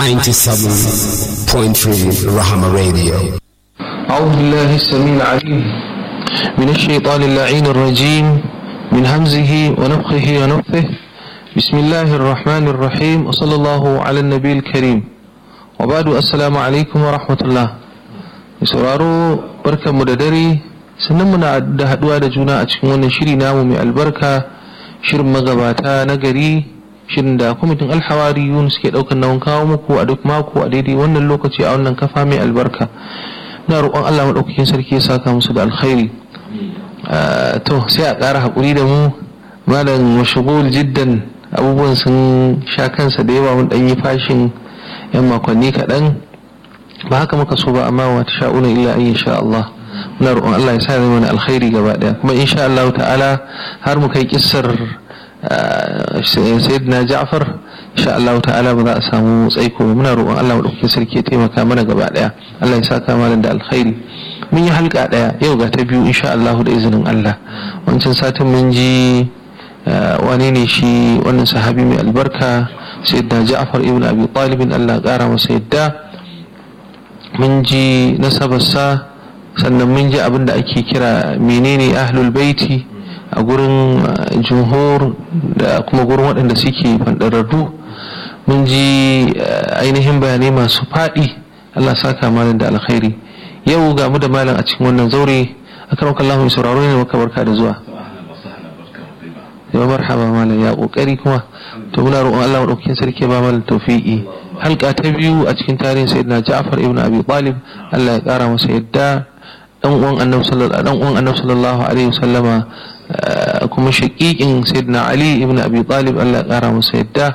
97.3 Rahama Radio. أعوذ بالله السميع العليم من الشيطان اللعين الرجيم من همزه ونفخه ونفثه بسم الله الرحمن الرحيم وصلى الله على النبي الكريم وبعد السلام عليكم ورحمة الله sauraro barkanmu da dare sannan muna da haduwa da juna a cikin wannan shiri namu mai albarka shirin magabata na gari shirin da kwamitin alhawariyun suke daukan nauyin kawo muku a duk mako a daidai wannan lokaci a wannan kafa mai albarka na roƙon Allah maɗaukakin sarki ya saka musu da alkhairi to sai a ƙara haƙuri da mu malam mashigul jiddan abubuwan sun sha kansa da yawa mun ɗan yi fashin yan makonni kaɗan ba haka muka so ba amma wa ta sha'una illa an sha Allah muna roƙon Allah ya sa zai mana alkhairi gaba ɗaya kuma insha Allah ta'ala har mu kai kissar sayyidina Ja'far insha Allah ta'ala ba za a samu tsaiko ba muna roƙon Allah madaukakin sarki ya taimaka mana gaba ɗaya Allah ya saka mana da alkhairi mun yi halka ɗaya yau ga ta biyu insha Allah da izinin Allah wancan satin mun ji wane ne shi wannan sahabi mai albarka sayyidina Ja'far ibn Abi Talib Allah ƙara masa yadda mun ji nasabarsa sannan mun ji abin da ake kira menene ahlul baiti a gurin jumhur da kuma gurin waɗanda suke fanɗararru mun ji ainihin bayanai masu faɗi Allah saka malam da alkhairi yau ga mu da malam a cikin wannan zaure akan wakan Allah mai sauraro ne maka barka da zuwa yawa marhaba malam ya kokari kuma to muna roƙon Allah madaukakin sarki ba malam tawfiqi halka ta biyu a cikin tarihin sayyidina Ja'far ibn Abi Talib Allah ya kara masa yadda dan uwan annabi sallallahu dan uwan annabi sallallahu alaihi wasallama kuma shaqiqin sayyidina Ali ibn Abi Talib Allah ya kara masa yadda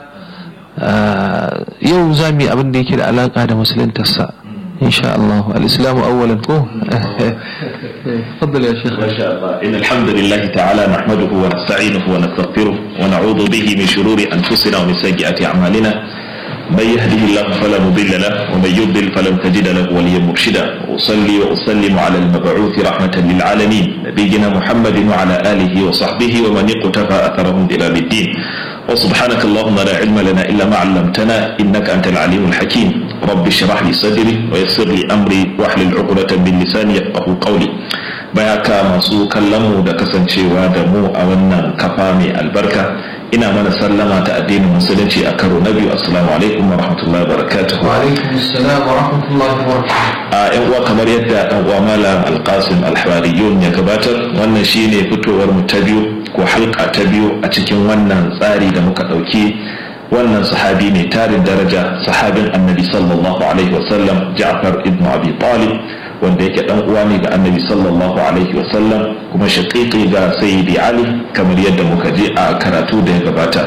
yau zamu yi abin da yake da alaka da musuluntarsa إن شاء الله الإسلام أولا كو تفضل يا شيخ ما شاء الله إن الحمد لله تعالى نحمده ونستعينه ونستغفره ونعوذ به من شرور أنفسنا ومن سيئات أعمالنا من يهده الله فلا مضل له ومن يضلل فلن تجد له وليا مرشدا وأصلي وأسلم على المبعوث رحمة للعالمين نبينا محمد وعلى آله وصحبه ومن اقتفى أثرهم إلى الدين وسبحانك اللهم لا علم لنا إلا ما علمتنا إنك أنت العليم الحكيم رب اشرح لي صدري ويسر لي أمري واحلل عقدة من لساني يفقه قولي bayaka masu kallon mu da kasancewa da mu a wannan kafa mai albarka ina mana sallama ta addinin musulunci a karo na biyu assalamu alaikum wa rahmatullahi wa barakatuhu wa alaikum assalam wa rahmatullahi wa barakatuhu a yan uwa kamar yadda dan uwa malam alqasim alhawariyun ya gabatar wannan shine fitowar mu ta biyu ko halka ta biyu a cikin wannan tsari da muka dauki wannan sahabi mai tarin daraja sahabin annabi sallallahu alaihi wasallam ja'far ibn abi talib wanda yake dan uwa ne ga annabi sallallahu alaihi wasallam kuma shaqiqi ga sayyidi ali kamar yadda muka je a karatu da ya gabata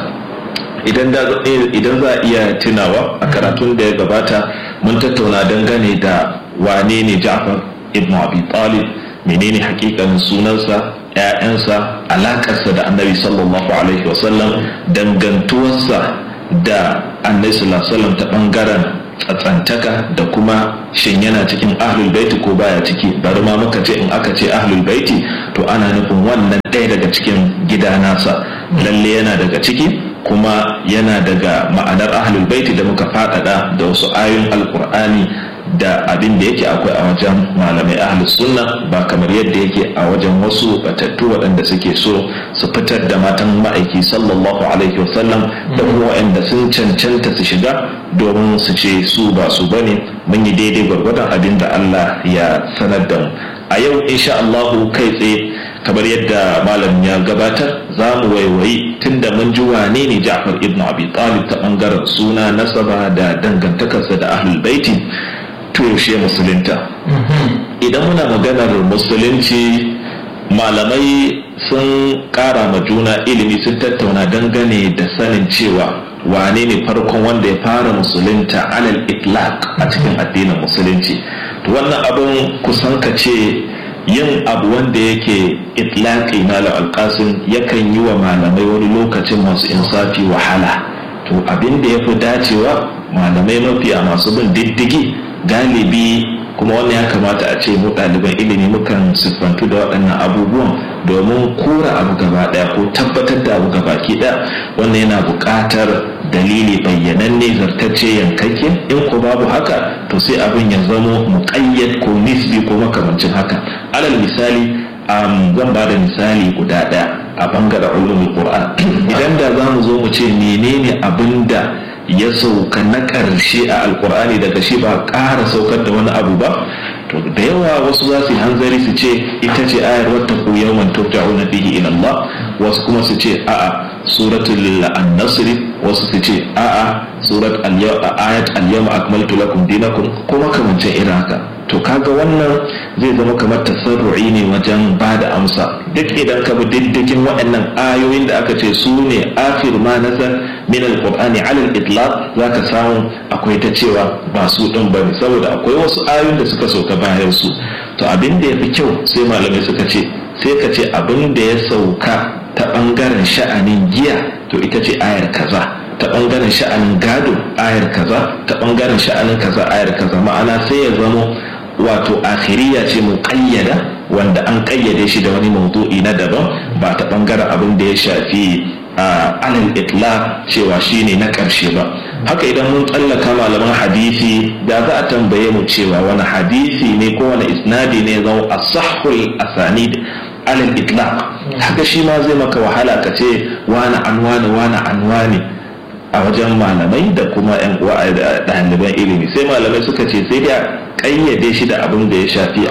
idan da idan za a iya tunawa a karatun da ya gabata mun tattauna dangane da wane ne ja'far ibn abi talib menene hakikanin sunansa ‘ya'yansa alakarsa da annabi sallallahu alaihi wasallam dangantuwarsa da annabi sallallahu alaihi wasallam ta bangaren tsatsantaka da kuma shin yana cikin ahlul baiti ko baya ciki bari ma muka ce in aka ce ahlul baiti to ana nufin wannan ɗaya daga cikin gida nasa lalle yana daga ciki kuma yana daga ma'anar ahlul baiti da muka faɗaɗa da wasu ayoyin alkur'ani da abin da yake akwai a wajen malamai ahlus sunna ba kamar yadda yake a wajen wasu batattu waɗanda suke so su fitar da matan ma'aiki sallallahu alaihi wasallam da kuma waɗanda sun cancanta su shiga domin su ce su ba su bane mun yi daidai gwargwadon abin da Allah ya sanar da mu a yau insha Allahu kai tsaye kamar yadda malam ya gabatar za mu waiwayi tunda mun ji wane ne Ja'far ibn Abi Talib ta bangaren suna nasaba da dangantakarsa da ahlul baiti to yaushe musulunta idan muna maganar musulunci malamai sun kara ma juna ilimi sun tattauna dangane da sanin cewa wane ne farkon wanda ya fara musulunta alal itlaq a cikin addinin musulunci to wannan abin kusan ka ce yin abu wanda yake itlaqi malam alqasim yakan yi wa malamai wani lokacin masu insafi wahala to abin da ya fi dacewa malamai mafiya masu bin diddigi galibi kuma wannan ya kamata a ce mu ɗaliban ilimi mukan siffantu da waɗannan abubuwan domin kora abu gaba daya ko tabbatar da abu gaba ki daya wannan yana buƙatar dalili bayyananne zartacce yankakke in ko babu haka to sai abin ya zamo muƙayyad ko nisbi ko makamancin haka alal misali um, zan ba da misali guda ɗaya a bangaren ulumul qur'an idan da za mu zo mu ce menene abin da ya sauka na ƙarshe a alkur'ani daga shi ba ƙara saukar da wani abu ba to da yawa wasu za su yi hanzari su ce ita ce ayar wata ku yawman turja'una bihi ila Allah wasu kuma su ce a'a suratul an-nasr wasu su ce a'a surat ayat al-yawma akmaltu lakum dinakum ko makamancin irin haka to kaga wannan zai zama kamar tasarru'i ne wajen ba da amsa duk idan ka bi diddigin waɗannan ayoyin da aka ce su ne afir ma nazar min alqur'ani ala al-itlaq zaka samu akwai ta cewa ba su din bane saboda akwai wasu ayoyin da suka sauka bayan su to abin da yafi kyau sai malamai suka ce sai ka ce abin da ya sauka ta bangaren sha'anin giya to ita ce ayar kaza ta bangaren sha'anin gado ayar kaza ta bangaren sha'anin kaza ayar kaza ma'ana sai ya zamo wato akhiriya ce mu kayyada wanda an kayyade shi da wani maudu'i na daban ba ta bangaren abin da ya shafi alal itla cewa shine na karshe ba haka idan mun tsallaka malaman hadisi da za a tambaye mu cewa wani hadisi ne ko wani isnadi ne zau asahul asanid alal itlaq haka shi ma zai maka wahala ka ce wani an wani wani an wani a wajen malamai da kuma yan uwa ɗaliban ilimi sai malamai suka ce sai da kayyade shi da abin da ya shafi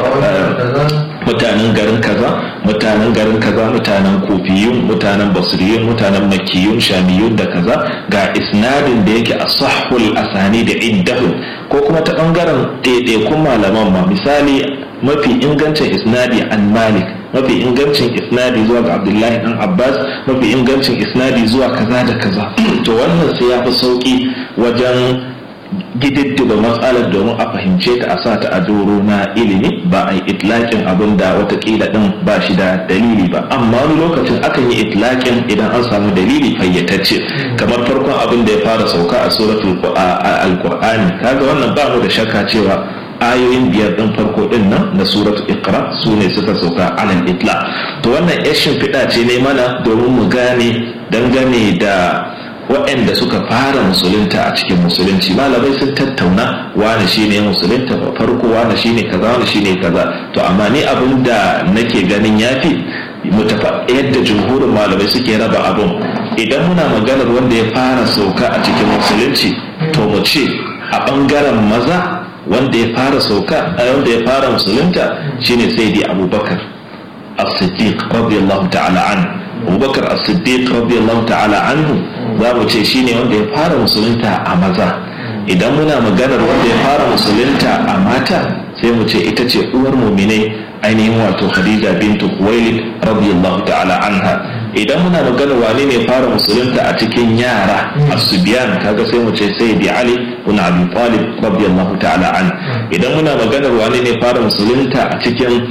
mutanen garin kaza mutanen garin kaza mutanen kofiyun mutanen basriyun mutanen makiyun shamiyun da kaza ga isnadin da yake asahul asani da iddahun ko kuma ta bangaren ɗaiɗaikun malaman ma misali mafi ingancin isnadi an malik mafi ingancin isnadi zuwa ga abdullahi dan abbas mafi ingancin isnadi zuwa kaza da kaza to wannan sai ya fi sauki wajen gididdiba matsalar domin a fahimce ta a sa ta a doro na ilimi ba a yi itlaƙin abin da watakila ɗin ba shi da dalili ba amma wani lokacin akan yi itlaƙin idan an samu dalili fayyatacce kamar farkon abin da ya fara sauka a suratul alqur'ani kaga wannan ba mu da shakka cewa ayoyin biyar ɗin farko ɗin nan na suratul iqra su ne suka sauka alal itla to wannan yashin fiɗa ce ne mana domin mu gane dangane da waɗanda suka fara musulunta a cikin musulunci malamai sun tattauna wani shine musulunta farko wani shine kaza wani shine kaza to amma ni abin da nake ganin yafi mutafa yadda jumhurin malamai suke raba abin idan muna maganar wanda ya fara sauka a cikin musulunci to mu ce a ɓangaren maza wanda ya fara sauka wanda ya fara musulunta shine sayyidi abubakar as-siddiq radiyallahu ta'ala anhu abubakar as-siddiq radiyallahu ta'ala anhu za mu ce shine wanda ya fara musulunta a maza idan muna maganar wanda ya fara musulunta a mata sai mu ce ita ce uwar muminai ainihin wato khadija bintu kuwailid radiyallahu ta'ala anha idan muna maganar wane ne fara musulunta a cikin yara asubiyan kaga sai mu ce sayyidi ali ibn abi talib radiyallahu ta'ala an idan muna maganar wane ne fara musulunta a cikin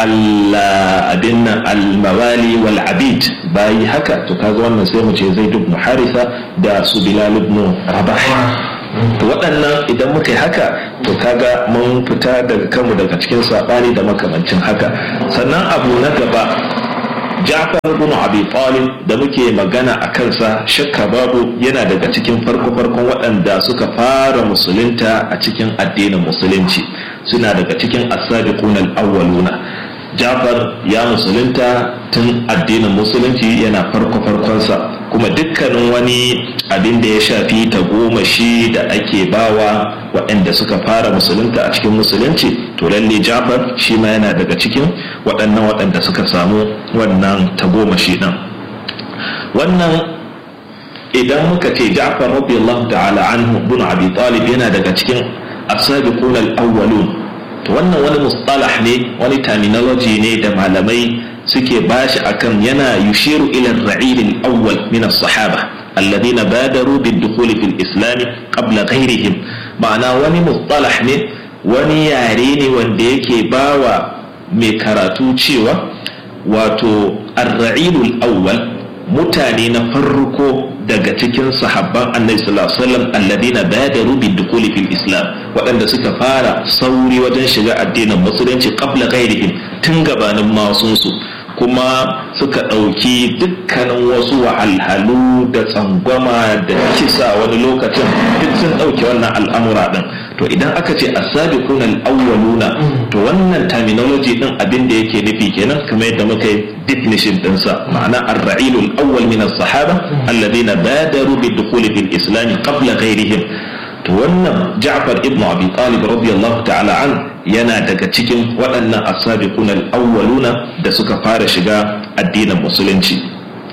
abin nan al-mawali wal abid bayi haka to kaga wannan sai mu ce zaid ibn harisa da su bilal ibn rabah to waɗannan idan muka yi haka to kaga mun fita daga kanmu daga cikin saɓani da makamancin haka sannan abu na gaba Ja'far ibn Abi Talib da muke magana a kansa shakka babu yana daga cikin farko-farkon waɗanda suka fara musulunta a cikin addinin musulunci suna daga cikin as-sabiqun al-awwaluna Ja'far ya musulunta tun addinin musulunci yana farko-farkonsa kuma dukkanin wani abin da ya shafi tagomashi da ake bawa waɗanda suka fara musulunta a cikin musulunci to lalle jafar shi ma yana daga cikin waɗannan waɗanda suka samu wannan tagomashi ɗin wannan idan muka ce jafar radiyallahu ta'ala anhu bin abi talib yana daga cikin asabiqun al-awwalun to wannan wani mustalah ne wani terminology ne da malamai suke bashi akan yana yushiru ila ar-ra'il al-awwal min as-sahaba alladhina badaru bid-dukhul fil islam qabla ghayrihim ma'ana wani mustalah ne wani yare ne wanda yake bawa mai karatu cewa wato ar-ra'il al-awwal mutane na farko daga cikin sahabban annabi sallallahu alaihi wasallam alladina badaru bid-dukhul fil islam waɗanda suka fara sauri wajen shiga addinin musulunci qabla ghairihim tun gabanin masunsu kuma suka ɗauki dukkanin wasu wahalhalu da tsangwama da kisa wani lokacin duk sun ɗauki wannan al'amura ɗin to idan aka ce asabiquna al-awwaluna to wannan terminology ɗin abin da yake nufi kenan kamar yadda muka yi definition ɗinsa ma'ana ar-ra'ilul awwal min as-sahaba alladhina badaru bid-dukhuli fil islam qabla ghayrihim to wannan Ja'far ibn Abi Talib radiyallahu ta'ala an yana daga cikin waɗannan asabiqun al-awwaluna da suka fara shiga addinin musulunci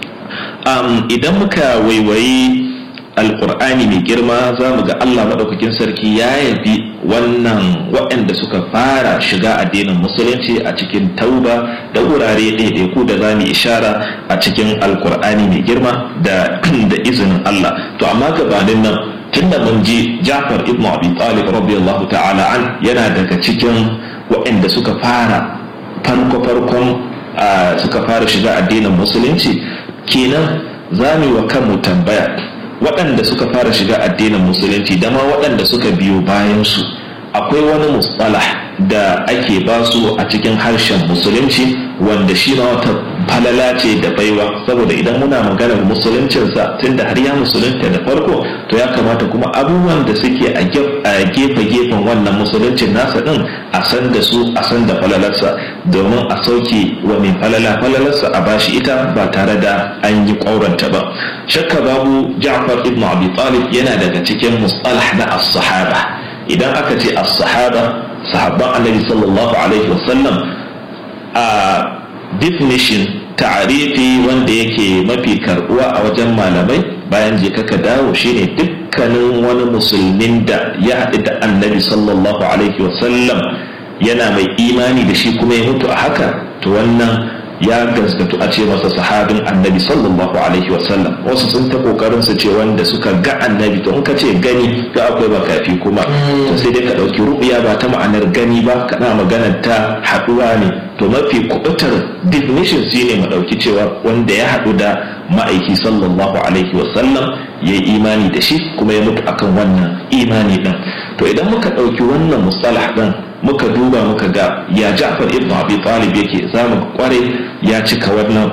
um, idan muka waiwayi alkur'ani mai girma za mu ga Allah maɗaukakin sarki ya yabi wannan waɗanda suka fara shiga addinin musulunci a cikin tauba da wurare ɗaiɗaiku da za mu ishara a cikin alkur'ani mai girma da izinin Allah to amma gabanin nan tunda mun ji Ja'far ibn Abi Talib radiyallahu ta'ala an yana daga cikin waɗanda suka fara farko farkon suka fara shiga addinin musulunci kenan za mu yi wa kanmu tambaya waɗanda suka fara shiga addinin musulunci da ma waɗanda suka biyo bayan su akwai wani mustalah da ake basu a cikin harshen musulunci wanda shi ma wata falala ce da baiwa saboda idan muna maganar musuluncinsa tunda har ya musulunta da farko to ya kamata kuma abubuwan da suke a gefe-gefen wannan musuluncin nasa din a san da su a san da falalarsa domin a sauke wa mai falala falalarsa a bashi ita ba tare da an yi ƙauranta ba shakka babu ja'far ibn abi talib yana daga cikin mustalah na as-sahaba idan aka ce as-sahaba sahabban annabi sallallahu alaihi wasallam a definition ta'arifi wanda yake mafi karbuwa a wajen malamai bayan je kaka dawo shine dukkanin wani musulmin da ya haɗu da annabi sallallahu alaihi wasallam yana mai imani da shi kuma ya mutu a haka to wannan ya gaskatu a ce masa sahabin annabi sallallahu alaihi wasallam wasu sun ta kokarin su ce wanda suka ga annabi to in ka ce gani ga akwai makafi kuma to sai dai ka dauki ru'ya ba ta ma'anar gani ba kana maganar ta haduwa ne to mafi kubutar definition shine mu dauki cewa wanda ya hadu da ma'aiki sallallahu alaihi wasallam ya yi imani da shi kuma ya mutu akan wannan imani din to idan muka dauki wannan mustalah din muka duba muka ga ya Ja'far ibn Abi Talib yake zamu kware ya cika wannan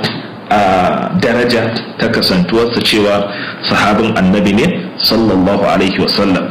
a daraja ta kasantuwarsa cewa sahabin annabi ne sallallahu alaihi wasallam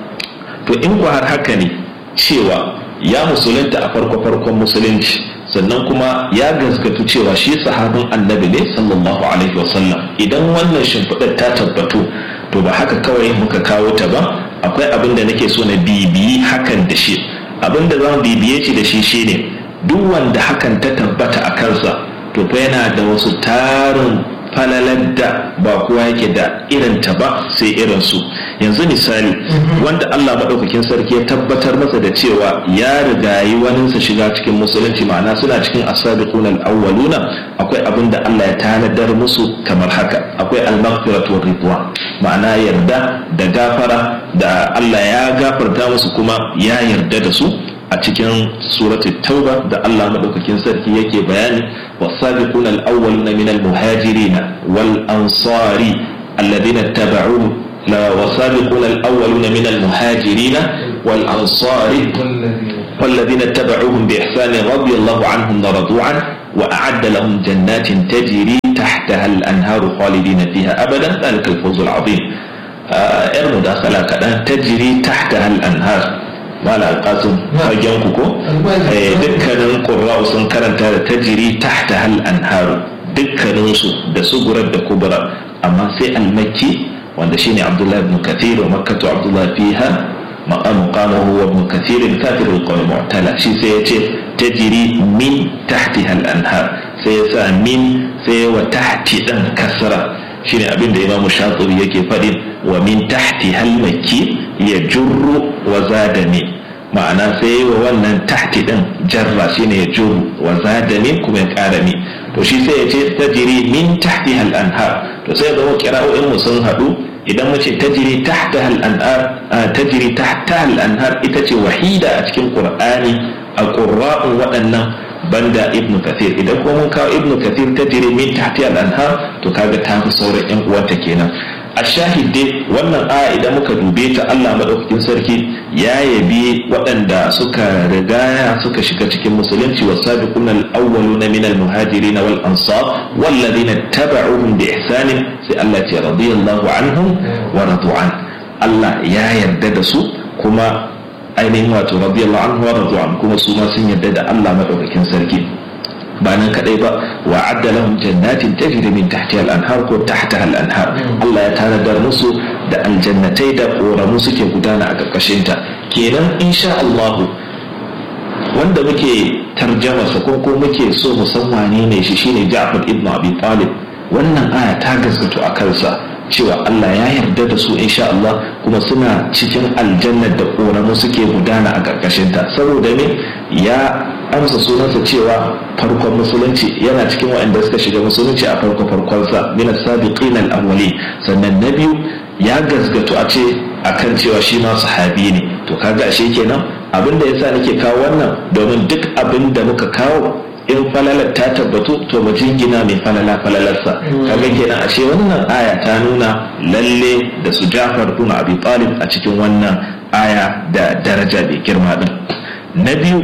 to in ku har haka ne cewa ya musulunta a farko farkon musulunci sannan kuma ya gaskatu cewa shi sahabin annabi ne sallallahu alaihi wasallam idan wannan shimfiɗar ta tabbatu to ba haka kawai muka kawo ta ba akwai abin da nake so na bibiyi hakan da shi abin da za mu bibiye shi da shi shine duk wanda hakan ta tabbata a kansa to fa yana da wasu tarin falalar da ba kowa yake da irin ta ba sai irin su yanzu misali wanda Allah maɗaukakin sarki ya tabbatar masa da cewa ya rigayi waninsa shiga cikin musulunci ma'ana suna cikin asabiquna al-awwaluna akwai abin da Allah ya tanadar musu kamar haka akwai al-maghfiratu ridwan ma'ana yarda da gafara da Allah ya gafarta musu kuma ya yarda da su a cikin surati tauba da Allah madaukakin sarki yake bayani wasabiquna al-awwaluna min al-muhajirin wal ansari alladhina tabauhu la wasabiquna al-awwaluna min al-muhajirin wal ansari والذين اتبعوهم بإحسان رضي الله عنهم ورضوا عنه وأعد لهم جنات تجري تحتها الأنهار خالدين فيها أبدا ذلك الفوز العظيم آه مداخلة كذا تجري تحتها الأنهار mala alƙasun fagen ku ko dukkanin ƙurra'u sun karanta da tajiri tahta hal anharu dukkaninsu da sugurar da kubra amma sai almakki wanda shine abdullahi ibn kathir wa makkatu abdullahi fiha maqamu qamahu wa ibn kathir kafir al-qawl mu'tala shi sai yace tajiri min tahtiha al-anhar sai yasa min sai wa tahti dan kasra shine abin da imamu shatibi yake faɗi wa min tahti hal makki ya jurru wa zada min ma'ana sai wa wannan tahti din jarra shine ya jurru wa zada min kuma ya ƙara min to shi sai ya ce tajiri min tahti hal anhar to sai ga kira'o'in mu sun haɗu idan mu ce tajiri tahta hal anhar tajiri tahta hal anhar ita ce wahida a cikin qur'ani a qurra'un waɗannan banda ibnu kathir idan kuma mun kawo ibnu kathir ta jire min tahti al anhar to kaga ta fi sauran yan uwanta kenan a shahide wannan aya idan muka dube ta Allah madaukakin sarki ya yabi waɗanda suka rigaya suka shiga cikin musulunci wa sabiqun al-awwaluna min al-muhajirin wal ansar wal ladina tabauhum bi ihsanin sai Allah ya radiyallahu anhum wa radu an Allah ya yarda da su kuma ainihin wato radiyallahu anhu wa radu an kuma su ma sun yarda da Allah madaukakin sarki ba nan kadai ba wa adda lahum jannatin tajri min tahtiha al-anhar ko tahtaha al-anhar Allah ya tanadar musu da aljannatai da koramu suke gudana a karkashin ta kenan insha Allah wanda muke tarjama sa ko ko muke so mu san wane ne shi shine Ja'far ibn Abi Talib wannan aya ta gaskato a kansa cewa Allah ya yarda da su insha Allah kuma suna cikin aljannar da koramu suke gudana a karkashin ta saboda me ya amsa sunansa cewa farkon musulunci yana cikin waɗanda suka shiga musulunci a farko farkonsa min as-sabiqin al-awwali sannan na biyu ya gasgato a ce akan cewa shi ma sahabi ne to kaga ashe kenan abin da yasa nake kawo wannan domin duk abin da muka kawo in falalar ta tabbatu to mu jingina mai falala falalarsa kaga kenan ashe wannan aya ta nuna lalle da su Jafar ibn Abi Talib a cikin wannan aya da daraja mai girma din na biyu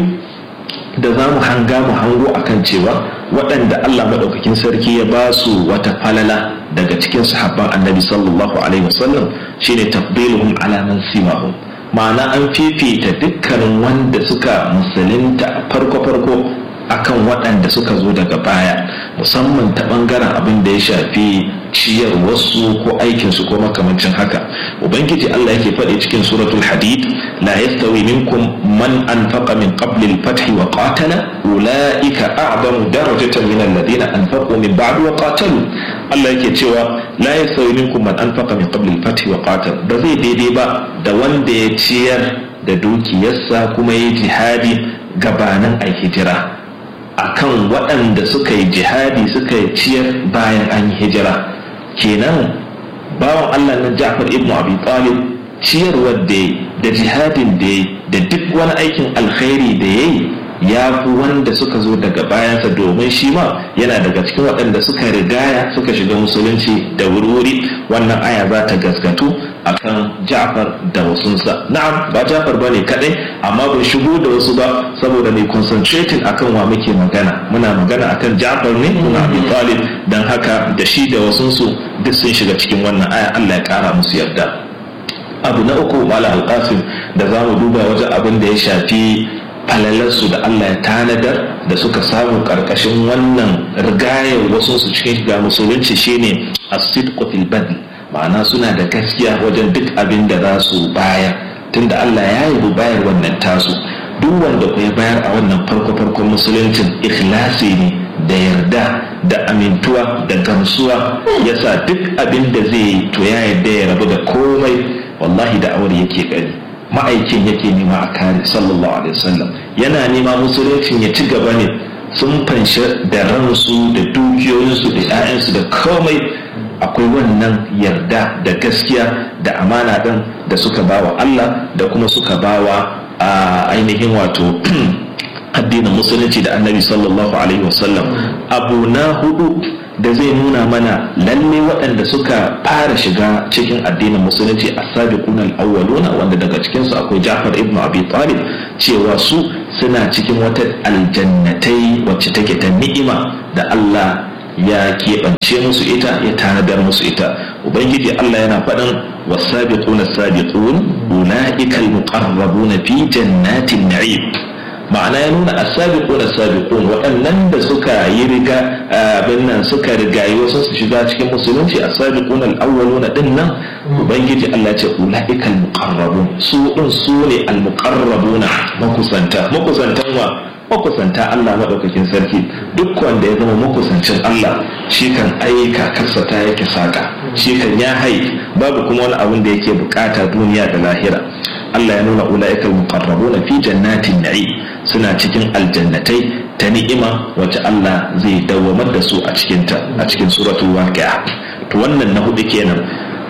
da za mu hanga mu hango akan cewa waɗanda Allah maɗaukakin sarki ya ba su wata falala daga cikin sahabban annabi sallallahu alaihi wasallam shine tafdiluhum ala man simahum ma'ana an fifita dukkanin wanda suka musulunta farko farko akan waɗanda suka zo daga baya musamman ta ɓangaren abin da ya shafi ciyar wasu ko aikinsu ko makamancin haka ubangiji Allah yake faɗi cikin suratul hadid la yastawi minkum man anfaqa min qabli al-fath wa qatala ulaika a'zamu darajatan min alladhina anfaqu min ba'd wa qatalu Allah yake cewa la yastawi minkum man anfaqa min qabli al-fath wa qatala ba zai daidai ba da wanda ya ciyar da dukiyarsa kuma ya jihadi gabanin ai hijira akan waɗanda suka yi jihadi suka yi ciyar bayan an yi hijira kenan bawan Allah na Ja'far ibn Abi Talib ciyarwar da da jihadin da da duk wani aikin alkhairi da yayi ya fi wanda suka zo daga bayansa domin shi ma yana daga cikin waɗanda suka rigaya suka shiga musulunci da wuri wannan aya za ta gaskatu akan Ja'far da wasunsa na'am ba Ja'far bane kadai amma bai shigo da wasu ba saboda mai concentrating akan wa muke magana muna magana akan Ja'far ne muna Abi Talib dan haka da shi da wasunsu duk sun shiga cikin wannan aya Allah ya kara musu yarda abu na uku mala alqasim da za mu duba wajen abin da ya shafi falalarsu da Allah ya tanadar da suka samu karkashin wannan rigayar wasu su cikin shiga musulunci shine as-sidqu fil badl ma'ana suna da gaskiya wajen duk abin da za su bayar tunda Allah ya yi bayar wannan tasu duk wanda ku ya bayar a wannan farko farkon musuluncin ikhlasi ne da yarda da amintuwa da gamsuwa yasa duk abin da zai yi to ya yarda ya rabu da komai wallahi da aure yake gani ma'aikin yake nema a kare sallallahu alaihi wasallam yana nema musuluncin ya ci gaba ne sun fanshi da ransu da dukiyoyinsu da 'ya'yansu da komai akwai wannan yarda da gaskiya da amana ɗin da suka bawa Allah da kuma suka bawa a ainihin wato addinin musulunci da annabi sallallahu alaihi wasallam abu na hudu da zai nuna mana lalle waɗanda suka fara shiga cikin addinin musulunci a sabiquna al-awwaluna wanda daga cikin su akwai Ja'far ibn Abi Talib cewa su suna cikin wata aljannatai wacce take ta ni'ima da Allah ya keɓance musu ita ya tanadar musu ita ubangiji Allah yana faɗin wasabiquna sabiqun ulaika al-muqarrabuna fi jannatin na'im ma'ana ya nuna asabiquna sabiqun waɗannan da suka yi riga abin nan suka rigayi wasu su shiga cikin musulunci asabiquna al-awwaluna din nan ubangiji Allah ce ulaika al-muqarrabun su din su ne al-muqarrabuna makusanta makusantan wa makusanta Allah maɗaukakin sarki duk wanda ya zama makusancin Allah shi kan aika karsa ta yake saka shi kan ya hai babu kuma wani abin da yake bukata duniya da lahira Allah ya nuna ula'ikal muqarrabuna fi jannatin na'i suna cikin aljannatai ta ni'ima wacce Allah zai dawwamar da su a cikin ta a cikin suratul waqi'a to wannan na hudu kenan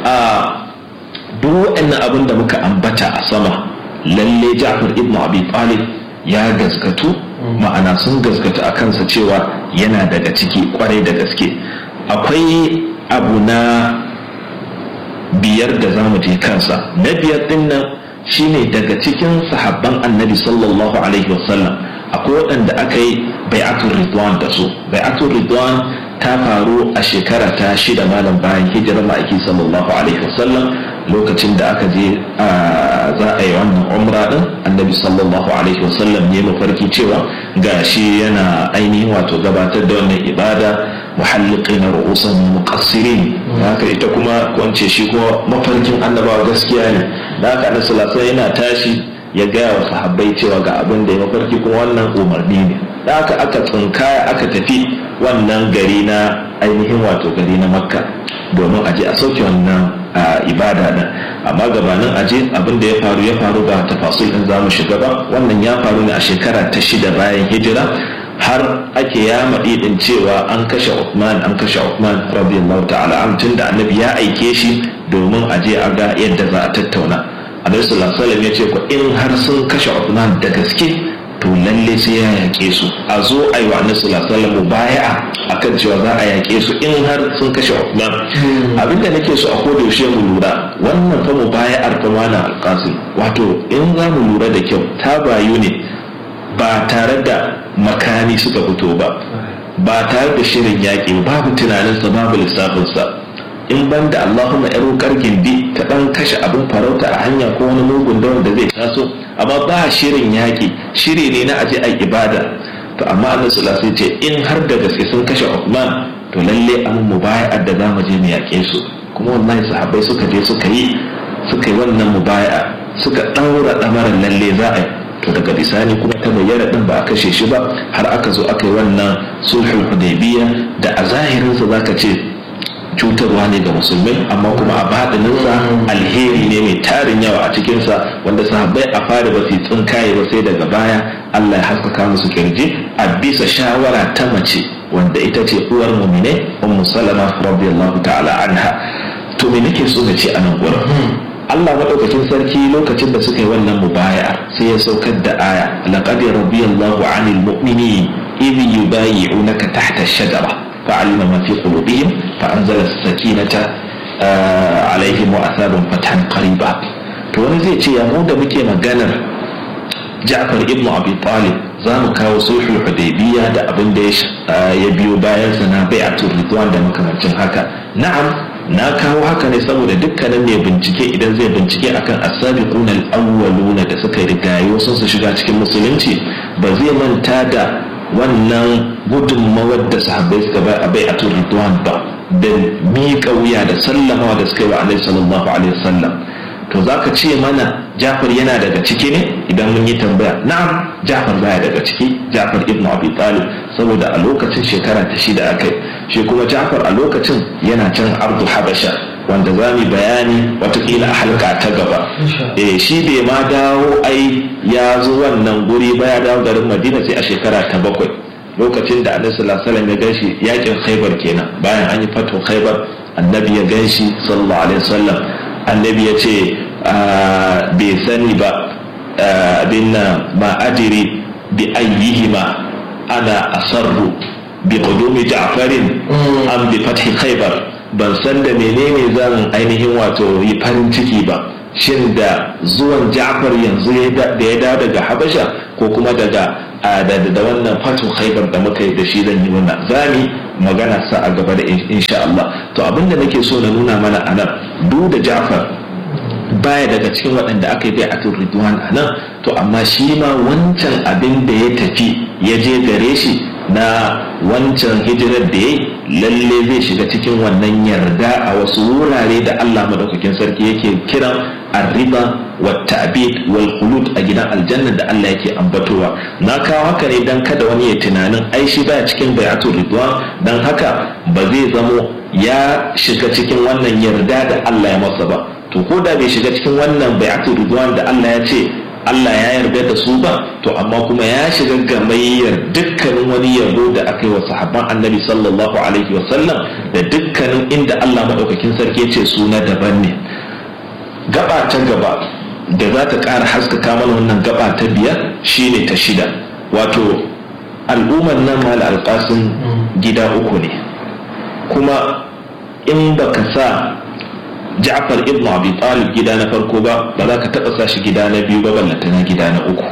a duk waɗannan abin da muka ambata a sama lalle Ja'far ibn Abi Talib ya gaskatu ma'ana sun gaskata a kansa cewa yana daga ciki kwarai da gaske akwai abu na biyar da za mu je kansa na biyar din nan shine daga cikin sahabban annabi sallallahu alaihi wasallam akwai waɗanda aka yi bai'atul ridwan da su bai'atul ridwan ta faru a shekara ta shida malam bayan hijirar ma'aiki sallallahu alaihi wasallam lokacin da aka je za a yi wannan umra din annabi sallallahu alaihi wasallam ne mafarki cewa gashi yana ainihin wato gabatar da wannan ibada muhalliqin ru'usan muqassirin haka ita kuma kwance shi kuma mafarkin annabawa gaskiya ne da haka annabi sallallahu yana tashi ya gaya wa sahabbai cewa ga abin da ya mafarki kuma wannan umarni ne da haka aka tsinkaya aka tafi wannan gari na ainihin wato gari na makka domin aje a sauke wannan ibada din amma gabanin aje abin da ya faru ya faru ba tafasil din zamu shiga ba wannan ya faru ne a shekara ta shida bayan hijira har ake ya maɗi din cewa an kashe Uthman an kashe Uthman radiyallahu ta'ala an tunda annabi ya aike shi domin aje a ga yadda za a tattauna annabi sallallahu alaihi wasallam ya ce ko in har sun kashe Uthman da gaske to lalle sai ya yaƙe su a zo a yi wa annabi sallallahu alaihi wasallam mubaya'a akan cewa za a yaƙe su in har sun kashe Uthman abinda nake so a koda yaushe mu lura wannan fa mubaya'ar fa malam alqasim wato in za mu lura da kyau ta bayu ne ba tare da makami suka fito ba ba tare da shirin yaƙi babu tunaninsa babu lissafinsa in ban da Allahumma yaro kargin bi ta dan kashe abin farauta a hanya ko wani mugun da wanda zai taso amma ba shirin yaƙi shiri ne na aje a ibada to amma Allah sallallahu alaihi ce in har da gaske sun kashe Uthman to lalle an mubaya'ar da zamu je mu yaƙe su kuma wallahi sahabbai suka je suka yi suka yi wannan mubaya'a suka daura damarar lalle za a to daga bisani kuma ta bayyana din ba a kashe shi ba har aka zo aka yi wannan sulhul hudaybiyya da a zahirinsa zaka ce cutarwa ne ga musulmai amma kuma a baɗininsa alheri ne mai tarin yawa a cikinsa wanda sahabbai a fara ba su tsinkaye ba sai daga baya Allah ya haskaka musu kirji a bisa shawara ta mace wanda ita ce uwar mumine ummu salama radiyallahu ta'ala anha to me nake so na ce a nan gurin Allah madaukakin sarki lokacin da suka yi wannan mubaya'a sai ya saukar da aya laqad radiyallahu 'anil mu'minin idh yubayi'unaka tahta ash-shajara فعلم ما في قلوبهم فأنزل السكينة عليهم وأثابهم فتحا قريبا to wani zai ce ya mu da muke maganar Ja'far ibn Abi Talib za mu kawo sulhul Hudaybiyya da abin da ya biyo bayan sa na bai'atul Ridwan da makamancin haka na'am na kawo haka ne saboda dukkanin mai bincike idan zai bincike akan as-sabiquna al-awwaluna da suka rigaye wasu su shiga cikin musulunci ba zai manta da wannan gudunmawar da sahabbai suka bai a bai'atul ridwan ba da miƙa wuya da sallamawa da suka yi wa alaihi sallallahu alaihi wasallam to zaka ce mana Jafar yana daga ciki ne idan mun yi tambaya na'am Jafar baya daga ciki Jafar ibn Abi Talib saboda a lokacin shekara ta shida akai shi kuma Jafar a lokacin yana can Ardu Habasha wanda za mu bayani watakila a halka ta gaba eh shi bai ma dawo ai ya zo wannan guri ba ya dawo garin madina sai a shekara ta bakwai lokacin da annabi sallallahu alaihi wasallam ya ganshi yakin khaybar kenan bayan an yi fatu khaybar annabi ya ganshi sallallahu alaihi wasallam annabi ya ce bai sani ba abin nan ma adiri bi ayyihima ana asarru bi qudumi ja'farin am bi fathi khaybar ban san da menene zan ainihin wato yi farin ciki ba shin da zuwan ja'far yanzu da ya dawo daga habasha ko kuma daga da wannan fatu khaibar da muka yi da shi zan yi wannan zami magana sa a gaba da insha Allah to abinda nake so na nuna mana a nan duk da ja'far baya daga cikin waɗanda aka yi bai atul ridwan a nan to amma shi ma wancan abin da ya tafi ya je gare shi na wancan hijirar da ya lalle zai shiga cikin wannan yarda a wasu wurare da Allah madaukakin sarki yake kiran arriba wa ta'bid wal khulud a gidan aljanna da Allah yake ambatowa na kawo haka ne dan kada wani ya tunanin ai shi baya cikin bayatul ridwan dan haka ba zai zamo ya shiga cikin wannan yarda da Allah ya masa ba to ko da bai shiga cikin wannan bayatul ridwan da Allah ya ce Allah ya yarda da su ba to amma kuma ya shiga gamayyar dukkanin wani yabo da aka yi wa sahabban annabi sallallahu alaihi wasallam da dukkanin inda Allah maɗaukakin sarki ce su na daban ne gaba ta gaba da za ta ƙara haskaka mana wannan gaba ta biyar shine ta shida wato al'ummar nan mal alƙasin gida uku ne kuma in baka sa Ja'far ibn Abi Talib gida na farko ba ba za ka taɓa sa shi gida na biyu ba ballanta na gida na uku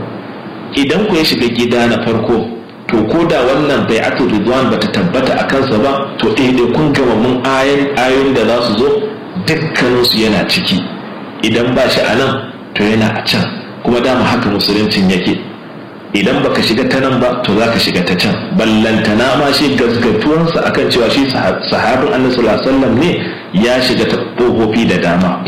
idan ku ya shiga gida na farko to ko da wannan bai'atu ridwan bata tabbata a kansa ba to ɗaya kun gama mun ayoyin da za su zo dukkaninsu yana ciki idan ba shi a nan to yana a can kuma dama haka musuluncin yake idan baka shiga ta nan ba to za ka shiga ta can ballantana ma shi gasgatuwansa akan cewa shi sahabin annabi sallallahu alaihi wasallam ne ya shiga ta ƙofofi da dama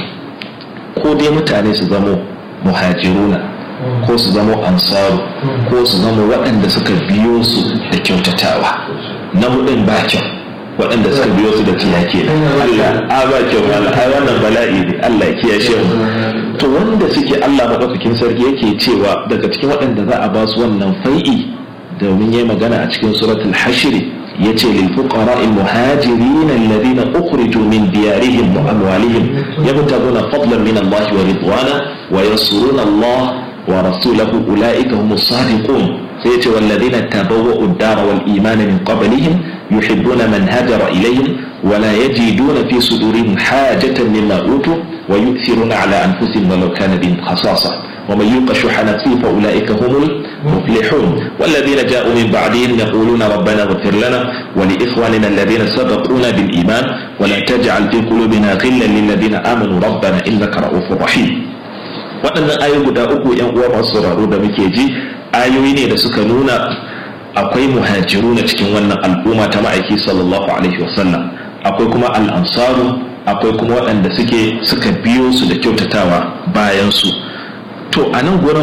ko dai mutane su zamo muhajiruna ko su zamo ansaru ko su zamo waɗanda suka biyo su da kyautatawa na hudun ba kyau waɗanda suka biyo su da tiyake Allah a ba kyau Allah ai wannan bala'i ne Allah ya kiyashe mu to wanda suke Allah madaukakin sarki yake cewa daga cikin waɗanda za a ba su wannan fai'i domin yayi magana a cikin suratul hashr yace lil fuqara al muhajirin alladhina ukhriju min diyarihim wa amwalihim yabtaguna fadlan min Allah wa ridwana wa yansuruna Allah wa rasulahu ulaika humus sadiqun sai yace walladhina tabawwa'u ad-dara wal imana min qablihim yuhibbuna man hajara ilayhim ولا يجدون في صدورهم حاجة مما أوتوا ويؤثرون على أنفسهم ولو كان بهم خصاصة ومن يوق شح نفسه فأولئك هم المفلحون والذين جاءوا من بعدهم يقولون ربنا اغفر لنا ولإخواننا الذين سبقونا بالإيمان ولا تجعل في قلوبنا غلا للذين آمنوا ربنا إنك رؤوف رحيم waɗannan ayoyi guda uku ‘yan uwa masu sauraro da muke ji ayoyi ne da suka nuna akwai muhajiru na cikin wannan al'umma ta ma'aiki sallallahu alaihi wasallam akwai kuma al'ansaru akwai kuma waɗanda suke suka biyo su da kyautatawa bayan su to a nan gurin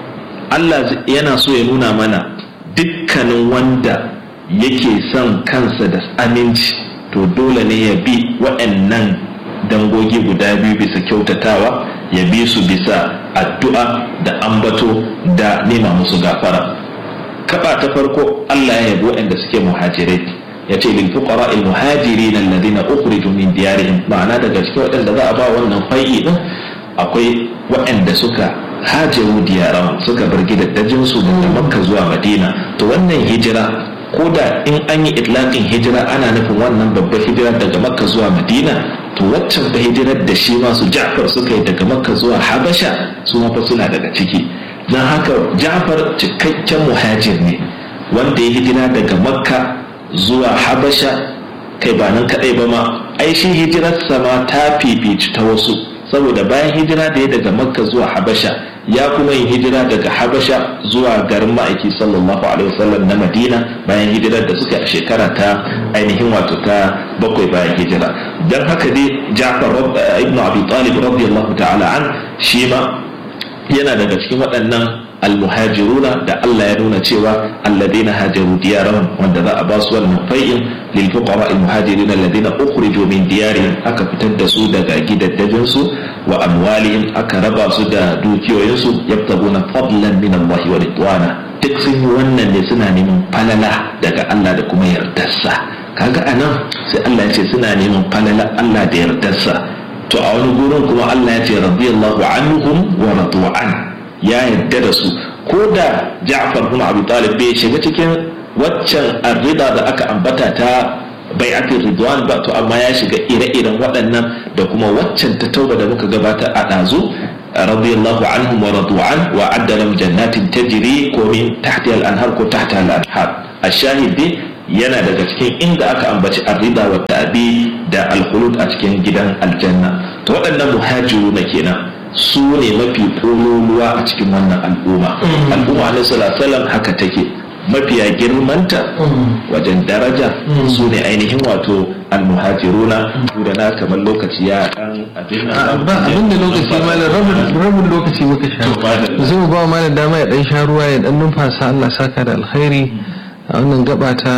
Allah yana so ya nuna mana dukkanin wanda yake son kansa da aminci to dole ne ya bi waɗannan dangogi guda biyu bisa kyautatawa ya bi su bisa addu'a da ambato da nema musu gafara kaba ta farko Allah ya yabo waɗanda suke muhajirai ya ce lil fuqara al muhajirin alladhina ukhriju min diyarihim ma'ana daga cikin waɗanda za a ba wannan fai'i din akwai waɗanda suka hajaru diyaran suka bar gidaddajin su daga makka zuwa madina to wannan hijira ko da in an yi itlaqin hijira ana nufin wannan babbar hijira daga makka zuwa madina to waccan da hijirar da shi ma su ja'far suka yi daga makka zuwa habasha su ma fa suna daga ciki don haka ja'far cikakken muhajir ne wanda ya hijira daga makka zuwa habasha kai ba nan kadai ba ma ai shi hijirarsa ma ta fifici ta wasu saboda bayan hijira da ya daga makka zuwa habasha ya kuma yin hijira daga habasha zuwa garin ma'aiki sallallahu alaihi wasallam na madina bayan hijirar da suka a shekara ta ainihin wato ta bakwai bayan hijira don haka dai ja'far ibn abi talib radiyallahu ta'ala an shi ma yana daga cikin waɗannan almuhajiruna da Allah ya nuna cewa alladina hajaru diyarahum wanda za a ba su wannan fai'in lil fuqara al muhajirin alladina ukhriju min diyarihim aka fitar da su daga gidaddajin su wa amwalihim aka raba su da dukiyoyin su yabtaguna fadlan min Allah wa ridwana duk sun yi wannan ne suna neman falala daga Allah da kuma yardarsa kaga anan sai Allah ya ce suna neman falala Allah da yardarsa to a wani gurin kuma Allah ya ce radiyallahu anhum wa radu an ya yarda da su ko da Ja'far bin Abi Talib bai shiga cikin waccan arrida da aka ambata ta bai'atul ridwan ba to amma ya shiga ire-iren waɗannan da kuma waccan ta tauba da muka gabata a ɗazu radiyallahu anhum wa radu an wa adda lahum jannatin tajri ko min tahtiha al-anhar ko tahta al-anhar ashahid dai yana daga cikin inda aka ambaci arrida wa ta'bi da al-khulud a cikin gidan aljanna to waɗannan muhajiru na kenan su ne mafi kololuwa a cikin wannan al'umma al'umma na sallallahu haka take mafiya girmanta wajen daraja su ne ainihin wato almuhajiruna da na kamar lokaci ya dan abin ba abin da lokaci malam rabin lokaci muka sha zai ba malam dama ya dan sha ruwa ya dan numfasa Allah saka da alkhairi a wannan gaba ta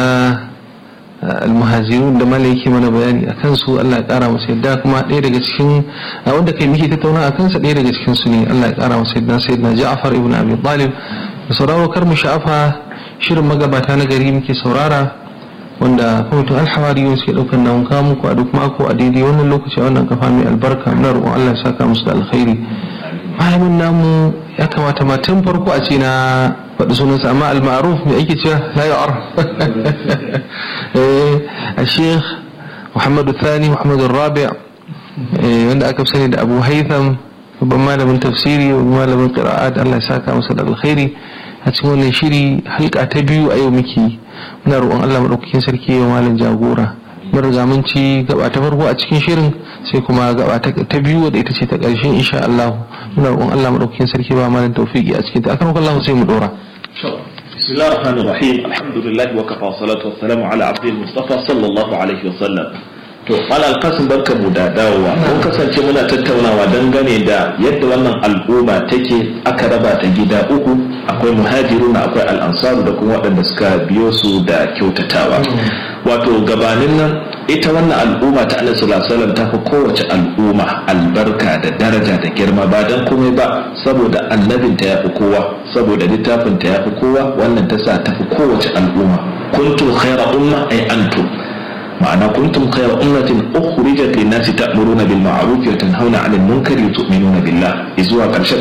almuhajirun da malai yake mana bayani a kansu Allah ya kara masa yadda kuma ɗaya daga cikin a wanda kai muke tattauna a kansa ɗaya daga cikin su ne Allah ya kara masa yadda sayyidina Ja'far ibn Abi Talib da sauraro kar mu sha'afa shirin magabata na gari muke saurara wanda kwamitin alhawari suke ɗaukar namun kawo muku a duk mako a daidai wannan lokaci a wannan kafa mai albarka muna roƙon Allah ya saka musu da alkhairi malamin namu ya kamata ma tun farko a ce na faɗi sunansa amma al-ma'ruf mai ake cewa la ya'ar a sheikh muhammadu thani muhammadu rabi wanda aka sani da abu haitham babban malamin tafsiri babban malamin qira'at Allah ya saka masa da alkhairi a cikin wannan shiri halka ta biyu a yau muke muna roƙon Allah madaukakin sarki ya malam jagora mun riga mun ci gaba ta farko a cikin shirin sai kuma gaba ta biyu wadda ita ce ta ƙarshen insha Allah muna roƙon Allah madaukakin sarki ba malam tawfiki a cikin ta akan Allah sai mu dora بسم الله الرحمن الرحيم الحمد لله وكفى والصلاة والسلام على عبد المصطفى صلى الله عليه وسلم to malal kasim barka mu da dawowa mun kasance muna tattaunawa dangane da yadda wannan al'umma take aka raba ta gida uku akwai muhajiruna akwai al'ansaru da kuma waɗanda suka biyo su da kyautatawa wato gabanin nan ita wannan al'umma ta annabi sallallahu alaihi wasallam ta fi kowace al'umma albarka da daraja da girma ba dan komai ba saboda annabinta ya fi kowa saboda littafinta ya fi kowa wannan ta sa ta fi kowace al'umma kuntum khayra umma ay antum ma'ana kuntum khayra ummatin ukhrijat lin-nasi ta'muruna bil ma'ruf wa tanhauna 'anil munkari wa tu'minuna billah izuwa karshe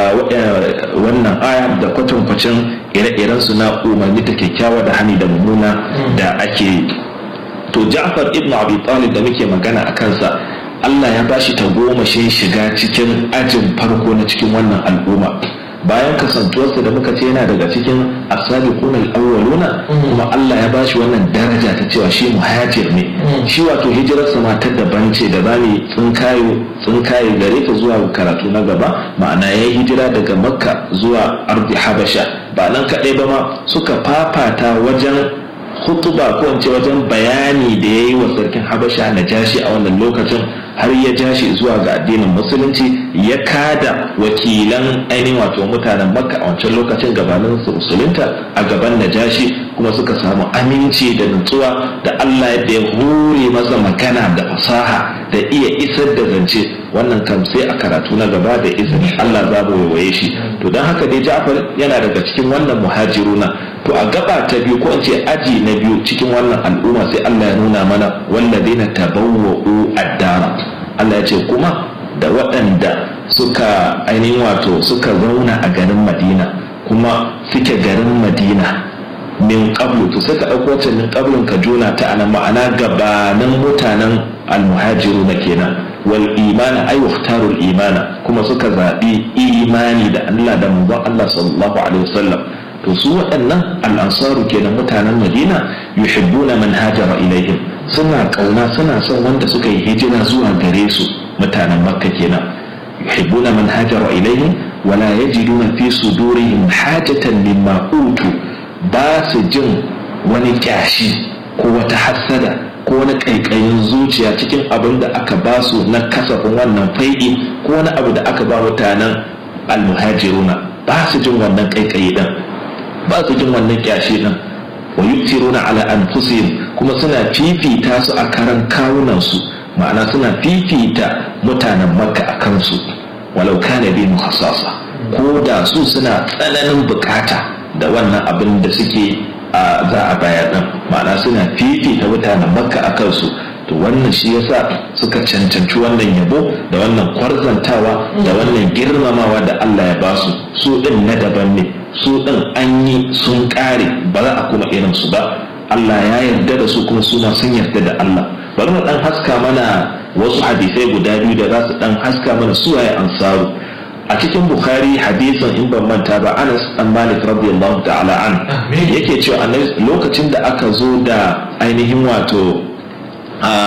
wannan aya da kwatan kwacin ire-iren su na umarni ta kyakkyawa da hani da mummuna da ake to Ja'far ibn Abi Talib da muke magana a kansa Allah ya bashi tagomashin shiga cikin ajin farko na cikin wannan al'umma bayan kasantuwarsa da muka ce yana daga cikin asabiqun al-awwaluna kuma Allah ya bashi wannan daraja ta cewa shi muhajir ne shi wato hijirarsa ma ta daban ce da zamu tsinkayo tsinkaye gare ta zuwa karatu na gaba ma'ana ya hijira daga makka zuwa ardi habasha ba nan kaɗai ba ma suka fafata wajen hutuba ko ce wajen bayani da ya yi wa sarkin habasha na jashi a wannan lokacin har ya jashi zuwa ga addinin musulunci ya kada wakilan ainihin wato mutanen makka a wancan lokacin gabanin su musulunta a gaban najashi kuma suka samu aminci da nutsuwa da allah yadda ya hure masa magana da fasaha da iya isar da zance wannan kam sai a karatu na gaba da izinin allah za mu waiwaye shi to don haka dai ja'far yana daga cikin wannan muhajiruna to a gaba ta biyu ko in ce aji na biyu cikin wannan al'umma sai Allah ya nuna mana walladina tabawwa'u ad-dara Allah ya ce kuma da waɗanda suka ainihin wato suka zauna a garin Madina kuma suke garin Madina min qablu to sai ka ɗauko wacce min qablun ka jona ta ana ma'ana gabanin mutanen almuhajiruna kenan wal imana ay waftarul imana kuma suka zaɓi imani da Allah da manzon Allah sallallahu alaihi wasallam to su waɗannan al'ansaru kenan mutanen madina yuhibbuna man hajara ilaihim suna ƙauna suna son wanda suka yi hijira zuwa gare su mutanen makka kenan yuhibbuna man hajara ilaihim wala yajiduna fi sudurihim hajatan mimma utu ba su jin wani kyashi ko wata hassada ko wani ƙaiƙayin zuciya cikin abin da aka ba su na kasafin wannan fai'i ko wani abu da aka ba mutanen almuhajiruna ba su jin wannan ƙaiƙayi ɗin ba su jin wannan kyashi din wa yuktiruna ala anfusihim kuma suna fifita su a karan kawunan su ma'ana suna fifita mutanen makka a kansu walau kana bi muhassasa ko da su suna tsananin bukata da wannan abin da suke a za a bayar din ma'ana suna fifita mutanen makka a kansu to wannan shi yasa suka cancanci wannan yabo da wannan kwarzantawa da wannan girmamawa da Allah ya basu su din na daban ne su ɗin an yi sun ƙare ba za a kuma irin su ba Allah ya yarda da su kuma suna sun yarda da Allah bari mu ɗan haska mana wasu hadisai guda biyu da za su ɗan haska mana suwaye ansaru a cikin bukhari hadisin in ban manta ba anas dan malik radiyallahu ta'ala an yake cewa lokacin da aka zo da ainihin wato